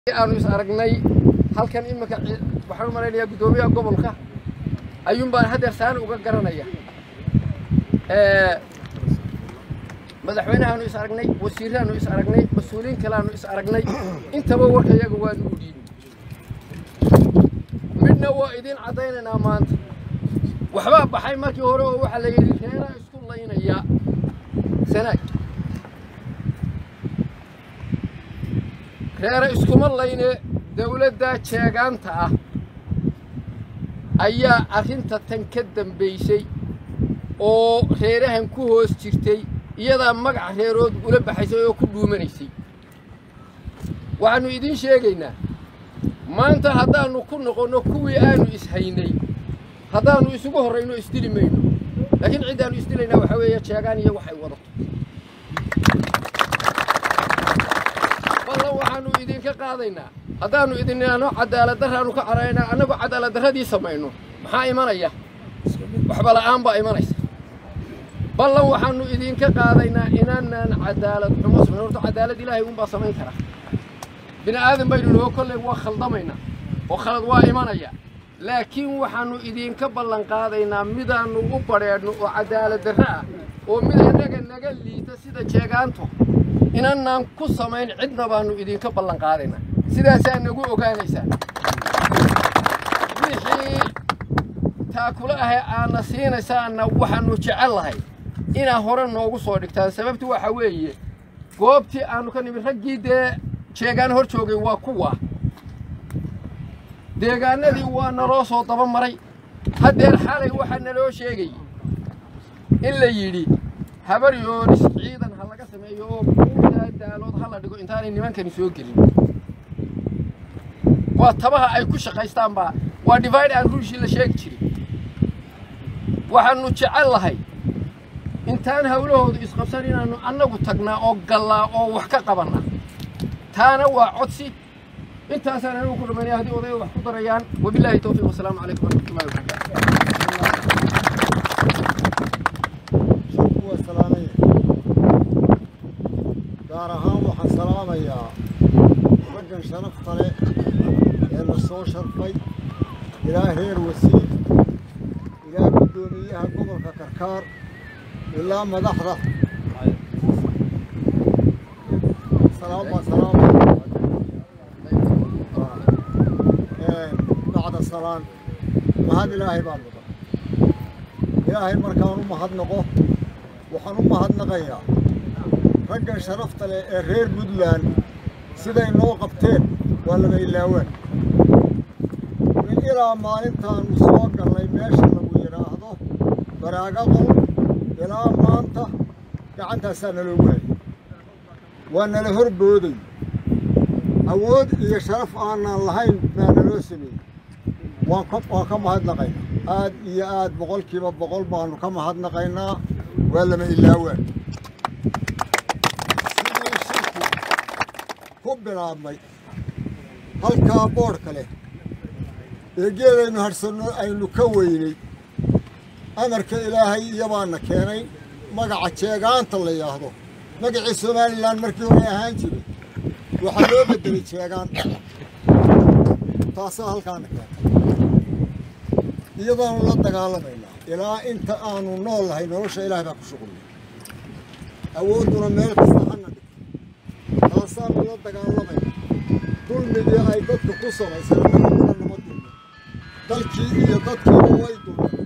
aanu is aragnay halkan iminka waxaan u malaynayaa guddoomiyaha gobolka ayuun baan haddeer saan uga garanaya madaxweynahaanu is aragnay wasiirahaanu is aragnay mas-uuliyiin kaleaanu is aragnay intaba warka iyaga waanu u dhiibin midna waa idiin caddaynaynaa maanta waxbaa baxay markii hore oo waxaa la yidhi reeraa isku laynaya sanaag reere iskuma layne dawladda jeegaanta ah ayaa arrinta tan ka dambaysay oo reerahan ku hoos jirtay iyadaa magac reerood ula baxaysay oo ku dhuumanaysay waxaannu idiin sheegaynaa maanta haddaannu ku noqonno kuwii aanu ishaynay haddaannu isugu horrayno isdili mayno laakiin ciddaannu isdilaynaa waxaa weeye jeegaan iyo waxay wadato ballan waxaannu idinka qaadaynaa haddaannu idin idhaahno cadaaladdarraannu ka caraynaa annagoo cadaaladdarradii samayno maxaa imanaya waxba la'aan baa imanaysa ballan waxaannu idinka qaadaynaa inaanaan cadaalad xumo samayn horta cadaalad ilaahay unbaa samayn kara bini aadan baynu noo kolley waa khaldamaynaa oo khalad waa imanaya laakiin waxaannu idinka ballan qaadaynaa midaannu u badheedhno oo cadaaladdarre ah oo mid annaga naga liita sida jeegaanto inanaan ku samayn cidna baannu idinka ballan qaadaynaa sidaasaa nagu ogaanaysaan wixii taakula ahee aadna siinaysaanna waxaannu jecel lahay inaa hore noogu soo dhigtaan sababtu waxa weeye goobtii aannu ka nimid raggii dee jeegaan hor joogay waa kuwa deegaanadii waa naloo soo daba maray haddeer xalay waxaa naloo sheegayey in la yidhi habar yoonis ciidan ha laga sameeyo oo buurtaa daalood ha la dhigo intaanay nimankani soo gelin waa tabaha ay ku shaqaystaan baa waa divide aan ruushii la sheegi jirin waxaannu jecel lahay intaan hawlahoodu isqabsan inaannu annagu tagnaa oo gallaa oo wax ka qabannaa taana waa codsi intaasaan anigu ku dhammaynaya haddii odayda wax ku darayaan wabilaahi towfiiq wasalaamu calaykum waraxmatullahi wabarakaatu gaar ahaan waxaan salaamayaa raggan sharafta leh ee la soo sharfay ilaa reer wasiir ilaa guddoomiyaha gobolka karkaar ilaa madaxda salaama salaama bacda salaan mahad ilaahay baan mudan ilaahay markaan u mahadnaqo waxaan u mahadnaqayaa raggan sharafta leh ee reer puntland siday noo qabteen waa lama ilaawaan min ilaa maalintaannu soo gallay meesha lagu yidhaahdo baraaga qol ilaa maanta gacantaasaa naloogu hayay waa nala hor booday awood iyo sharaf aanaan lahayn baa naloo sameeyey waan waan ka mahadnaqaynaa aad iyo aad boqolkiiba boqol baannu ka mahadnaqaynaa waa lama ilaawaan sidii shirku ku bilaabmay halkaa boodhka leh ee geedaynu hadhsanno aynu ka weynay amarka ilaahay iyabaana keenay magaca jeegaanta la yidhaahdo magacii somalilan markii hore ahaan jiray waxaa loo beddelay jeegaan taasaa halkaana keentay iyadaanu la dagaalamaynaa ilaa inta aanu nool lahay nolosha ilaahay baa ku shuqulnay awoodduna meel kasta hana dhigto taasaanu la dagaalamaynaa dulmigii ay dadka ku samaysay annaguna nama dulmin dalkii iyo dadkiiba way dulmin